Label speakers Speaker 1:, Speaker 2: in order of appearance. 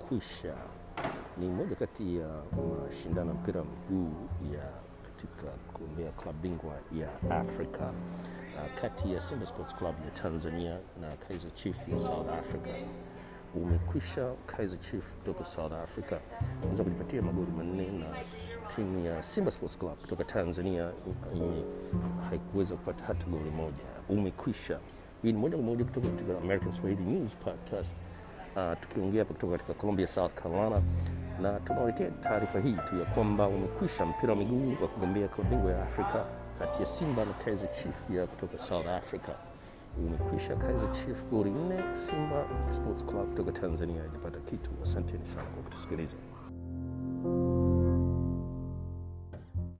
Speaker 1: umekwisha. Ni moja kati ya mashindano ya mpira wa miguu ya katika kugombea klabu bingwa ya Afrika uh, kati ya Simba Sports Club ya Tanzania na Kaizer Chiefs ya South Africa umekwisha. Kaizer Chiefs kutoka South Africa unaweza kujipatia magoli manne na s- timu ya Simba Sports Club kutoka Tanzania ime- haikuweza kupata hata goli moja. Umekwisha. Hii ni moja kwa moja kutoka katika American Swahili News Podcast uh, tukiongea hapa kutoka katika Columbia, South Carolina, na tunawaletea taarifa hii tu ya kwamba umekwisha mpira wa miguu wa kugombea klabu bingwa ya Afrika kati ya Simba na Kaizer Chiefs ya kutoka South Africa. Umekwisha. Kaizer Chiefs goli nne, Simba Sports Club kutoka Tanzania hajapata kitu. Asanteni sana kwa kutusikiliza.